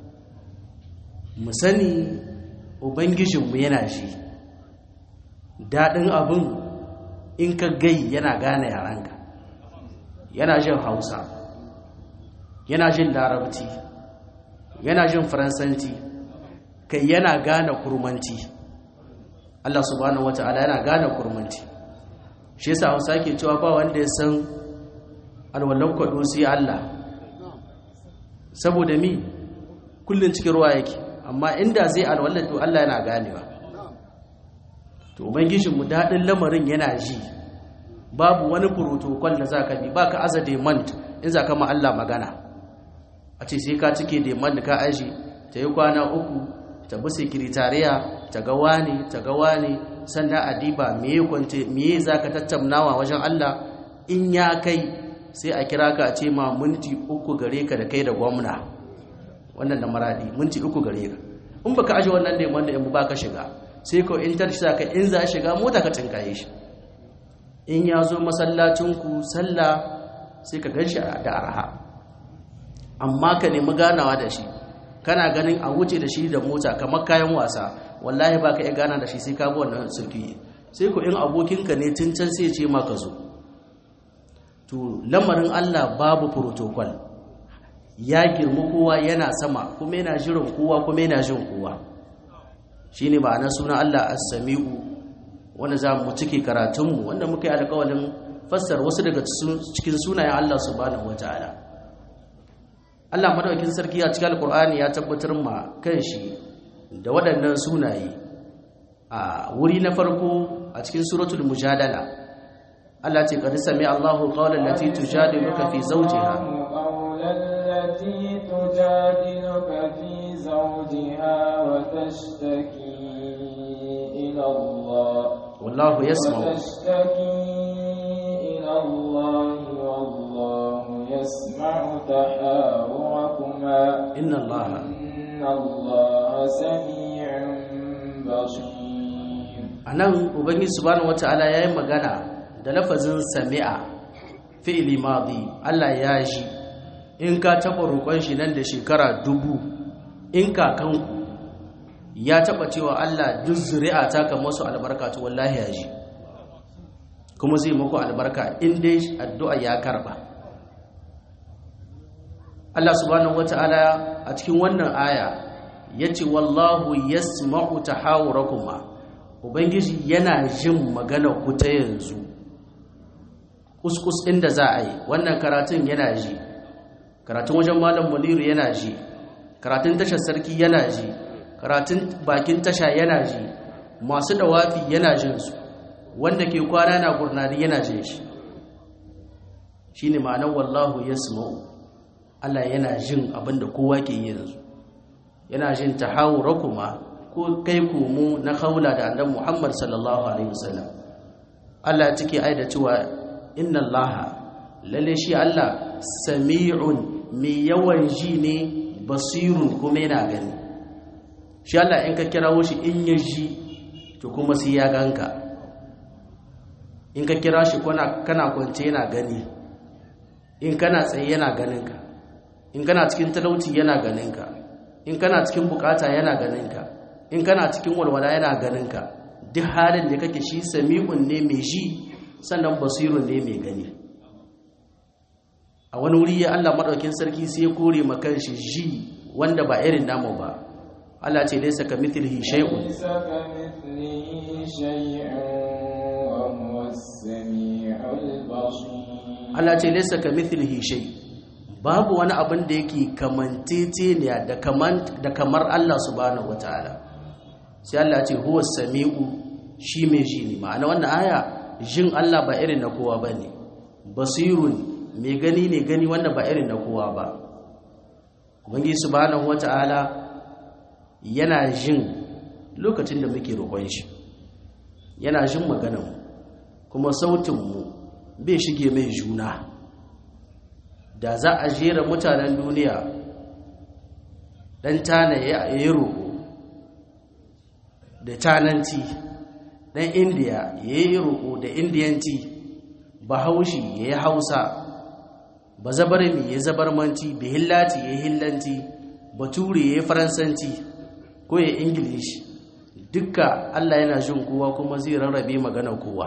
mu sani ubangijinmu yana shi daɗin abin in ka gai yana gane yaranka yana jin hausa yana jin larabci yana jin faransanci kai yana gane kurmanci Allah subhanahu wata'ala yana gane kurmanci shi yasa hausa ke cewa ba wanda ya san alwallon kwado sai Allah saboda mi kullun cikin ruwa yake amma inda zai alwallar to Allah yana ganewa to ubangijin mu dadin lamarin yana ji babu wani protocol da zaka bi baka aza demand in zaka ma Allah magana a ce sai ka cike demand ka aji ta yi kwana uku ta bi sekretariya ta ga wani ta ga wani sannan adiba meye kwance meye zaka tattaunawa wajen Allah in ya kai sai a kira ka a ce ma minti uku gare ka da kai da gwamna wannan da maradi minti uku gare ka in baka aje wannan da wanda in ba ka shiga sai ko in tar ka in za shiga mota ka tinkaye shi in ya zo masallacin ku sallah sai ka ganshi da arha amma ka nemi ganawa da shi kana ganin a wuce da shi da mota kamar kayan wasa wallahi ba ka iya gana da shi sai ka bi wannan sulki sai ko in abokinka ne tun can sai ya ce ma ka zo to lamarin Allah babu protocol ya girma kowa yana sama kuma yana jiran kowa kuma yana jin kowa shine ma'ana sunan Allah as-sami'u wanda za mu cike karatunmu wanda muka yi alƙawalin fassar wasu daga cikin sunayen Allah subhanahu wataala Allah madaukakin sarki a cikin alƙur'ani ya tabbatar ma kanshi da waɗannan sunaye a wuri na farko a cikin suratul mujadala Allah ce qad sami Allahu qawlan lati tujadiluka fi zawjiha التي تجادلك في زوجها وتشتكي إلى الله والله يسمع وتشتكي إلى الله والله يسمع تحاوركما إن الله إن الله سميع بصير anan ubangiji subhanahu wataala yayi magana da lafazin sami'a fi'li madi Allah ya ji in ka taba roƙon shi nan da shekara dubu in kakanku ya taba cewa Allah duk zuri'a ta kan masu albarka to wallahi ya ji kuma zai muku albarka in dai addu'a ya karba Allah subhanahu wata'ala a cikin wannan aya yace wallahu yasma'u tahawurakuma ubangiji yana jin magana ku ta yanzu kuskus inda za a yi wannan karatun yana ji karatun wajen malam muniru yana ji karatun tashar sarki yana ji karatun bakin tasha yana ji masu dawafi yana jin su wanda ke kwana na gurnari yana jin shi shine ma'anar wallahu yasma'u Allah yana jin abinda kowa ke yanzu yana jin tahawurakuma ko kai komo na haula da annabi Muhammad sallallahu alaihi wasallam Allah ya cike aida cewa inna Allah lalle shi Allah sami'un mai yawan ji ne basirun kuma yana gani shi Allah in ka kirawo shi in ya ji to kuma sai ya ganka in ka kira shi kana kwance yana gani in kana tsaye yana ganinka in kana cikin talauci yana ganinka in kana cikin bukata yana ganinka in kana cikin walwala yana ganinka duk halin da kake shi sami'un ne mai ji sannan basirun ne mai gani a wani wuri ya Allah madaukin sarki sai ya kore makan shi ji wanda ba irin namu ba Allah ce laysa kamithlihi shay'un ليس كمثله شيء وهو السميع البصير Allah ce laysa kamithlihi shay babu wani abin da yake kamanteceniya da kaman da kamar Allah subhanahu wataala sai Allah ce huwa sami'u shi mai ji ne ma'ana wannan aya jin Allah ba irin na kowa bane basirun mai gani ne gani wanda ba irin na kowa ba ubangiji subhanahu wataala yana jin lokacin da muke roƙon shi yana jin maganar mu kuma sautin mu bai shige mai juna da za a jera mutanen duniya dan tana ya yi roƙo da tananci dan indiya ya yi roƙo da indiyanci bahaushe ya yi hausa ba zabarmi ya zabarmanci bihillati ya hillanci bature ya faransanci ko ya ingilishi dukka allah yana jin kowa kuma zai rarrabe magana kowa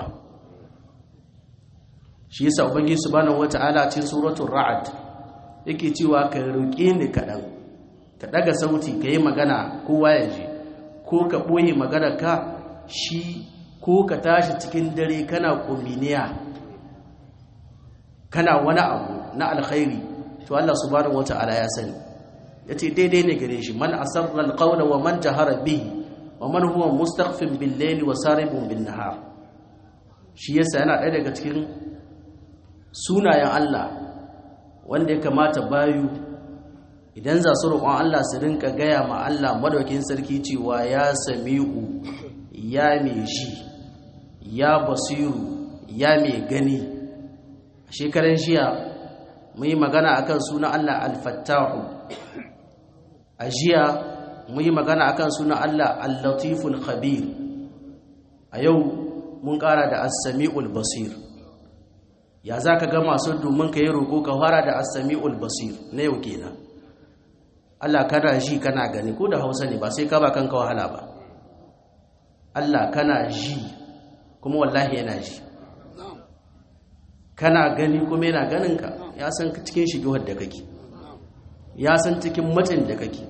shi yasa ubangiji subhanahu wata'ala cikin suratul ra'd yake cewa ka roƙe ni kaɗan ka ɗaga sauti ka yi magana kowa ya ji ko ka ɓoye magana ka shi ko ka tashi cikin dare kana kuminiya kana wani abu na alkhairi to Allah subhanahu wata'ala ya sani yace daidai ne gare shi man asarra alqawla wa man jahara bihi wa man huwa mustakhfin bil layli wa saribun bin nahar shi yasa yana ɗaya daga cikin sunayen Allah wanda ya kamata bayu idan za su roƙon Allah su rinka gaya ma Allah madaukin sarki cewa ya sami'u ya mai shi ya basiru ya mai gani shekaran jiya mun yi magana akan sunan Allah al-fattahu a jiya mun yi magana akan sunan Allah al-latiful khabir a yau mun ƙara da as-sami'ul basir ya za ka ga masu domin ka yi roƙo ka fara da as-sami'ul basir na yau kenan Allah kana ji kana gani ko da Hausa ne ba sai ka ba kanka wahala ba Allah kana ji kuma wallahi yana ji kana gani kuma yana ganin ka ya san cikin shigewar da kake ya san cikin matsin da kake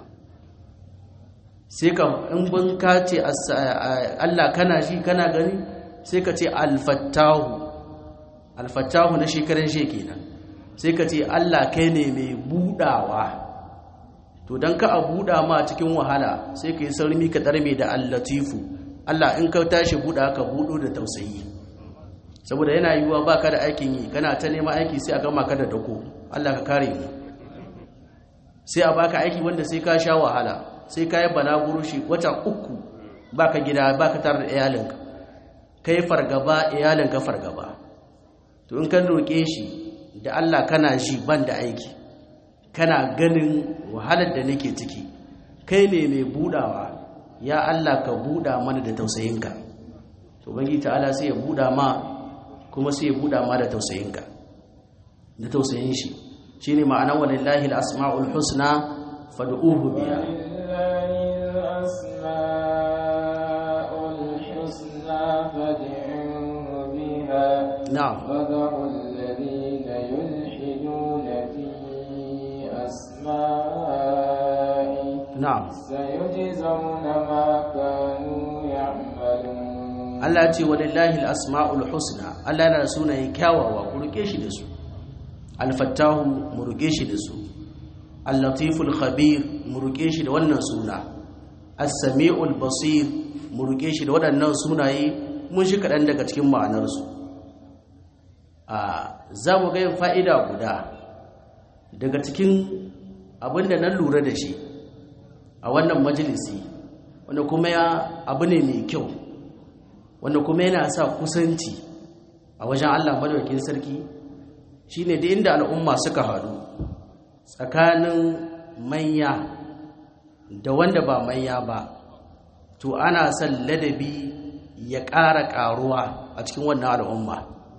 sai ka in bin ka ce Allah kana shi kana gani sai ka ce alfattahu alfattahu na shekaran shi kenan sai ka ce Allah kai ne mai budawa to dan ka a buda ma cikin wahala sai ka yi saurimi ka darme da allatifu Allah in ka tashi buda ka budo da tausayi saboda yana yiwuwa baka da aikin yi kana ta neman aiki sai a gama ka da dako Allah ka kare mu sai a baka aiki wanda sai ka sha wahala sai ka yi balaguro shi wata uku baka gida baka tare da iyalinka kai fargaba iyalinka fargaba to in kan roƙe shi da Allah kana shi ban da aiki kana ganin wahalar da nake ciki kai ne mai budawa ya Allah ka buda mana da tausayinka to bangi ta'ala sai ya buda ma kuma sai ya buda ma da tausayinka da tausayin shi shine ma'anar walillahi al-asma'ul husna fad'uhu biha نعم وذروا الذين يلحدون في أسمائه نعم سيجزون ما كانوا يعملون Allah ce walillahi al-asma'ul husna Allah yana da sunaye kyawawa ku rike shi da su al-fattahu mu rike shi da su al-latiful khabir mu rike shi da wannan suna as-sami'ul basir mu rike shi da waɗannan sunaye mun shi kaɗan daga cikin ma'anarsu a za mu ga yin fa'ida guda daga cikin abin da na lura da shi a wannan majalisi wanda kuma ya abu ne mai kyau wanda kuma yana sa kusanci a wajen Allah madaukakin sarki shine da inda al'umma suka haɗu tsakanin manya da wanda ba manya ba to ana son ladabi ya ƙara ƙaruwa a cikin wannan al'umma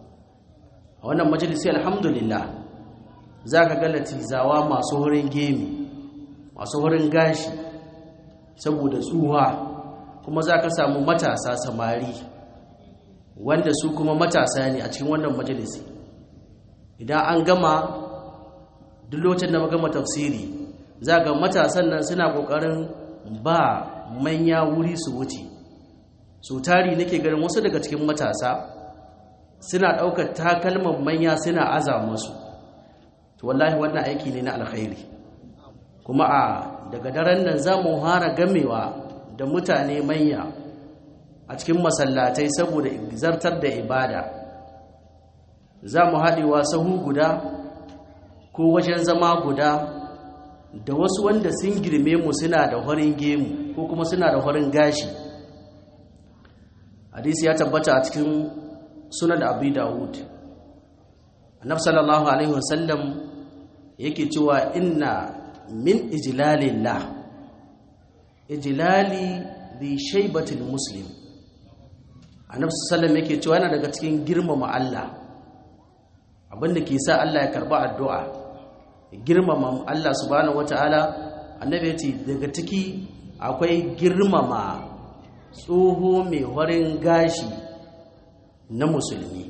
a wannan majalisi alhamdulillah za ka ga latizawa masu wurin gemi masu wurin gashi saboda tsuwa kuma za ka samu matasa samari wanda su kuma matasa ne a cikin wannan majalisi idan an gama duk lokacin da gama tafsiri za ga matasan nan suna kokarin ba manya wuri su wuce su tari nake ganin wasu daga cikin matasa suna ɗaukar takalman manya suna aza musu to wallahi wannan aiki ne na alkhairi kuma a daga daren nan za mu hara gamewa da mutane manya a cikin masallatai saboda zartar da ibada za mu haɗewa sahu guda ko wajen zama guda da wasu wanda sun girme mu suna da horin gemu ko kuma suna da horin gashi hadisi ya tabbata a cikin sunan abu dawud annab sallallahu alaihi wasallam yake cewa inna min ijlalillah ijlali bi shaybatil muslim annabi sallallahu yake cewa yana daga cikin girmama Allah abinda ke sa Allah ya karba addu'a girmama Allah subhanahu wataala annabi yace daga ciki akwai girmama tsoho mai warin gashi na musulmi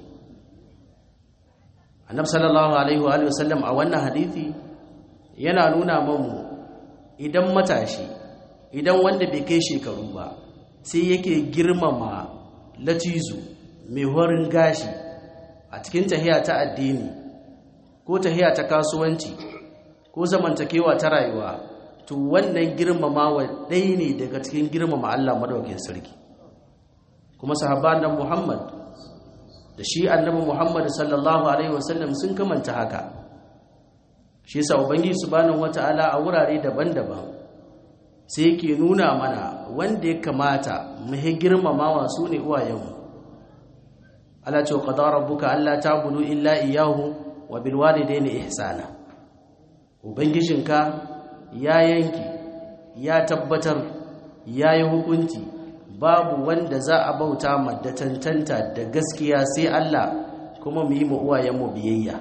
annabi sallallahu alaihi wa sallam a wannan hadisi yana nuna mamu idan matashi idan wanda bai kai shekaru ba sai yake girmama latizu mai horin gashi a cikin tahiya ta addini ko tahiya ta kasuwanci ko zamantakewa ta rayuwa to wannan girmamawa ɗaya ne daga cikin girmama Allah madaukakin sarki kuma sahabban nan Muhammad da shi annabi Muhammad sallallahu alaihi wasallam sun kamanta haka shi yasa ubangiji subhanahu wataala a wurare daban-daban sai yake nuna mana wanda ya kamata mu hi girmamawa su ne uwayenmu Allah ce qadara rabbuka alla ta'budu illa iyyahu wa bil walidayni ihsana ubangijinka ya yanki ya tabbatar ya yi hukunci babu wanda za a bauta ma da tantanta da gaskiya sai Allah kuma mu yi mu uwayenmu biyayya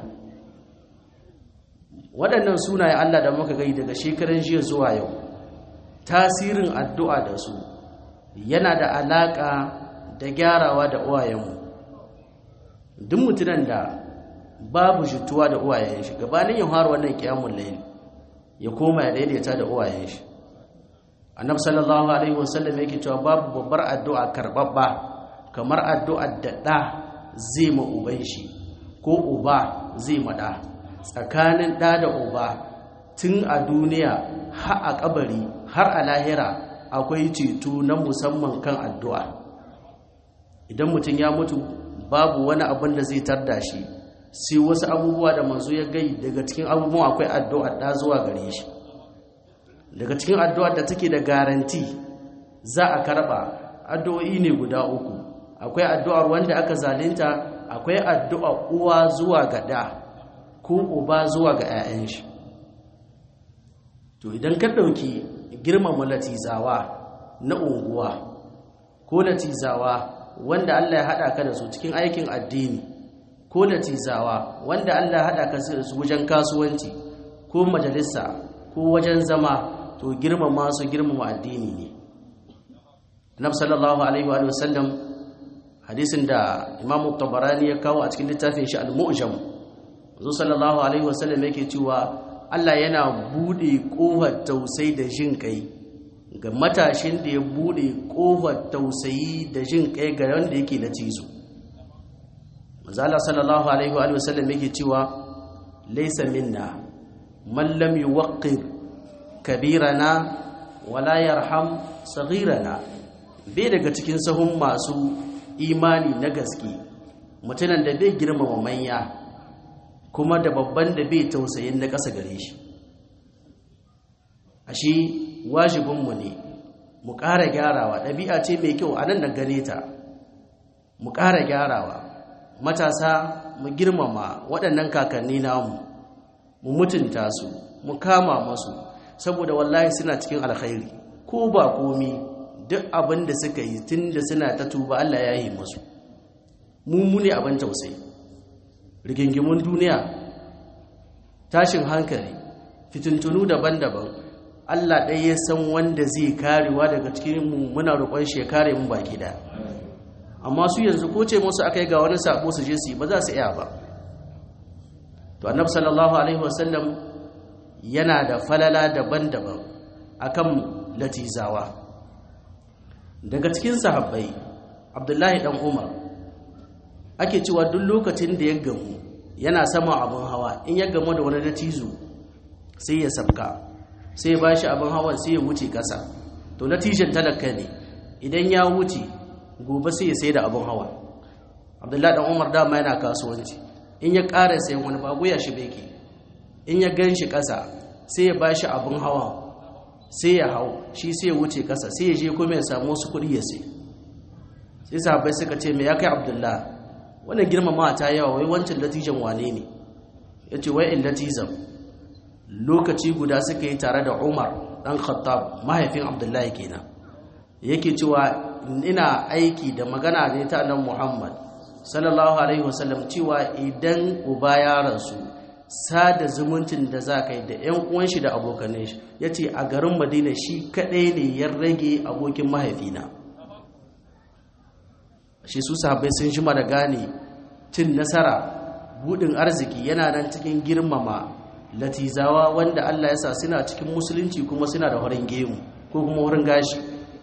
waɗannan sunayen Allah da muka gai daga shekaran jiya zuwa yau tasirin addu'a da su yana da alaƙa da gyarawa da uwayenmu duk mutunan da babu jituwa da uwayen shi gabanin ya fara wannan kiyamul layl ya koma ya daidaita da uwayen shi annabi sallallahu alaihi wasallam yake cewa babu babbar addu'a karbabba kamar addu'ar da da zai ma uban shi ko uba zai ma da tsakanin da da uba tun a duniya har a kabari har a lahira akwai ceto na musamman kan addu'a idan mutum ya mutu babu wani abin da zai tarda shi sai wasu abubuwa da manzo ya gai daga cikin abubuwan akwai addu'a da zuwa gare shi daga cikin addu'ar da take da garanti za a karba addu'o'i ne guda uku akwai addu'ar wanda aka zalunta akwai addu'a uwa zuwa ga da ko uba zuwa ga 'ya'yan shi to idan ka ɗauki girmama latizawa na unguwa ko latizawa wanda Allah ya haɗa ka da su cikin aikin addini ko latizawa wanda Allah ya haɗa ka da su wajen kasuwanci ko majalisa ko wajen zama to girmama su girmama addini ne Annabi sallallahu alaihi wa sallam hadisin da Imam Tabarani ya kawo a cikin littafin shi Al-Mu'jam Zo sallallahu alaihi wa sallam yake cewa Allah yana bude kofar tausayi da jin kai ga matashin da ya bude kofar tausayi da jin kai ga wanda yake na cizo manzo Allah sallallahu alaihi wa sallam yake cewa laysa minna man lam yuwaqqir kabirana wala yarham saghirana bai daga cikin sahun masu imani na gaske mutunan da bai girmama manya kuma da babban da bai tausayin na ƙasa gare shi ashe wajibinmu ne mu ƙara gyarawa ɗabi'a ce mai kyau a nan da gane ta mu ƙara gyarawa matasa mu girmama waɗannan kakanni namu mu mutunta su mu kama masu saboda wallahi suna cikin alkhairi ko ba komi duk abin da suka yi tun da suna ta tuba Allah ya yi masu mummune abin tausayi rigingimun duniya tashin hankali fitintunu daban-daban Allah ɗaya ya san wanda zai karewa daga cikin mu muna roƙon shi ya kare mu baki da amma su yanzu ko ce musu aka yi ga wani sabo su je su yi ba za su iya ba to annabi sallallahu alaihi wasallam yana da falala daban-daban akan latizawa daga cikin sahabbai abdullahi dan umar ake cewa duk lokacin da ya gamu yana sama abin hawa in ya gamu da wani latizo sai ya sabka sai ya bashi abin hawan sai ya wuce kasa to latijan talaka ne idan ya wuce gobe sai ya sai da abin hawa abdullahi dan umar dama yana kasuwanci in ya ƙara sayan wani babu ya shi beke in ya gan shi ƙasa sai ya ba shi abin hawa sai ya hau shi sai ya wuce ƙasa sai ya je kuma ya samu wasu kuɗi ya sai sai sahabbai suka ce mai ya kai abdullah wannan girmama ta yawa wai wancan latijan wane ne ya ce wai in latizan lokaci guda suka yi tare da umar ɗan khattab mahaifin abdullahi kenan yake cewa ina aiki da magana ne ta nan muhammad sallallahu alaihi wasallam cewa idan uba ya rasu sada zumuncin da za ka yi da 'yan uwan shi da abokanai shi ya ce a garin madina shi kaɗai ne ya rage abokin mahaifina shi su sahabbai sun shima da gane cin nasara budin arziki yana nan cikin girmama latizawa wanda allah ya sa suna cikin musulunci kuma suna da wurin gemu ko kuma wurin gashi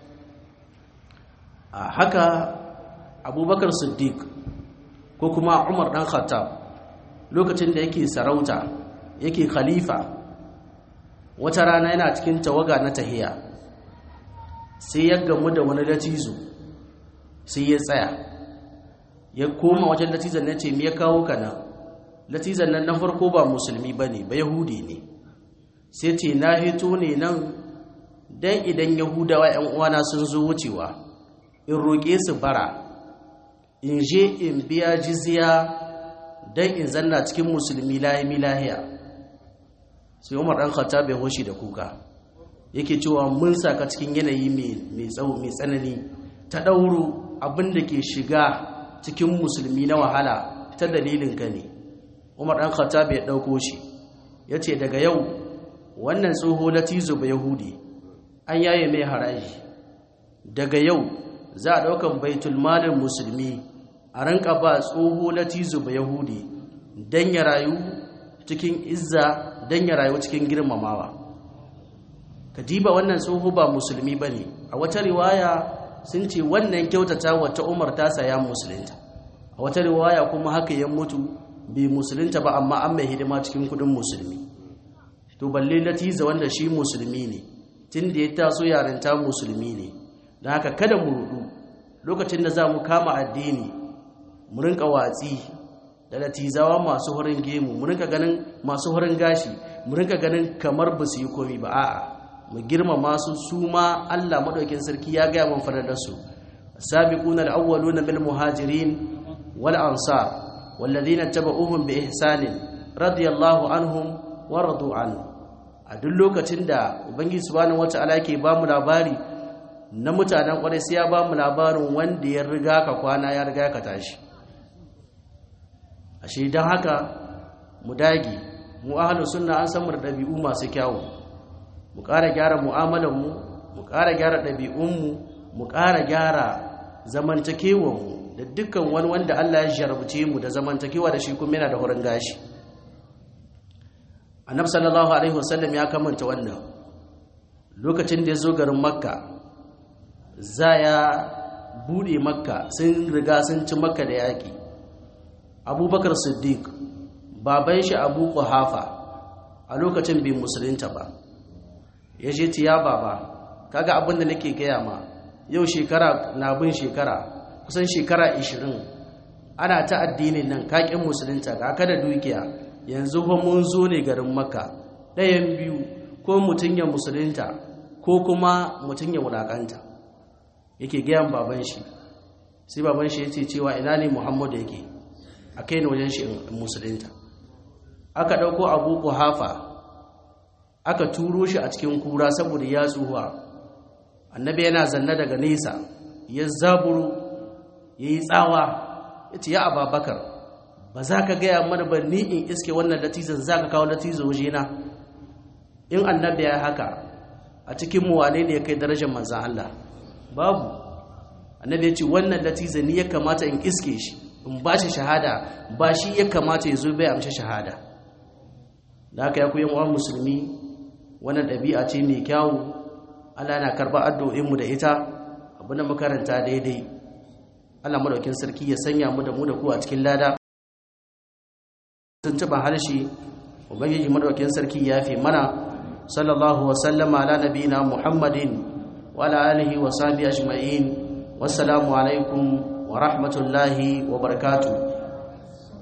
a haka abubakar siddiq ko kuma umar dan khattab lokacin da yake sarauta yake khalifa wata rana yana cikin tawaga na tahiya sai ya gamu da wani latizo sai ya tsaya ya koma wajen latizan na ce me ya kawo ka nan latizan nan na farko ba musulmi ba ne ba yahudi ne sai ce na hito ne nan don idan yahudawa 'yan uwana sun zo wucewa in roƙe su bara in je in biya jizya don in zanna cikin musulmi lahimi lahiya sai umar ɗan khatta bai hoshi da kuka yake cewa mun saka cikin yanayi mai tsawo mai tsanani ta ɗauro abin da ke shiga cikin musulmi na wahala ta dalilin ka ne umar ɗan khatta bai ɗauko shi ya ce daga yau wannan tsoho latizo ba yahudi an yaye mai haraji daga yau za a ɗaukan baitul malin musulmi a ranka ba tsoho latizo ba yahudi dan ya rayu cikin izza dan ya rayu cikin girmamawa kadiba wannan tsoho ba musulmi bane a wata riwaya sun ce wannan kyautata wata Umar ta saya musulunta a wata riwaya kuma haka ya mutu bai musulunta ba amma an mai hidima cikin kudin musulmi to balle latiza wanda shi musulmi ne tun da ya taso yarinta musulmi ne don haka kada mu rudu lokacin da za mu kama addini mu rinka watsi da latizawa masu horin gemu mu rinka ganin masu horin gashi mu rinka ganin kamar ba su yi komi ba a'a mu girmama su su ma Allah madaukin sarki ya gaya man fadar su sabiquna al-awwaluna bil muhajirin wal ansar والذين اتبعوهم بإحسان رضي الله عنهم ورضوا عنه a duk lokacin da ubangiji subhanahu wataala yake ba mu labari na mutanen kwarai sai ya ba mu labarin wanda ya riga ka kwana ya riga ka tashi ashe dan haka mu dage mu ahlus sunna an san mu da dabi'u masu kyawu mu ƙara gyara mu'amalar mu mu ƙara gyara ɗabi'un mu mu ƙara gyara zamantakewar mu da dukkan wani wanda Allah ya jarabce mu da zamantakewa da shi kuma yana da horon gashi annab sallallahu alaihi wasallam ya kamanta wannan lokacin da ya zo garin makka za ya bude makka sun riga sun ci makka da yaƙi abubakar siddiq baban shi abu kuhafa a lokacin bai musulunta ba ya ce ya baba kaga abin da nake gaya ma yau shekara na bin shekara kusan shekara 20 ana ta addinin nan kakin musulunta ga kada dukiya yanzu fa mun zo ne garin makka ɗayan biyu ko mutum ya musulunta ko kuma mutum ya wulakanta yake gayan baban shi sai baban shi ya ce cewa ina ne muhammadu yake a kai ne wajen shi musulunta aka ɗauko abu hafa aka turo shi a cikin kura saboda ya tsuhuwa annabi yana zanne daga nesa ya zaburu ya yi tsawa ya ce ya ababakar ba za ka gaya mana ba ni in iske wannan latizan za ka kawo latizan wajena in annabi ya haka a cikin mu wane ne ya kai darajar manzan Allah babu annabi ya ce wannan latizan ni ya kamata in iske shi in ba shi shahada ba shi ya kamata ya zo bai amshi shahada da haka ya ku yan uwan musulmi wannan ɗabi'a ce mai kyawu Allah na karɓar addu'o'inmu da ita abin da makaranta daidai Allah madaukin sarki ya sanya mu da mu da ku a cikin lada tuntuban harshe ubangiji madaukin sarki ya fi mana sallallahu wa sallama ala nabiyina muhammadin wa ala alihi wa sahbihi ajma'in wassalamu alaikum wa rahmatullahi wa barakatuh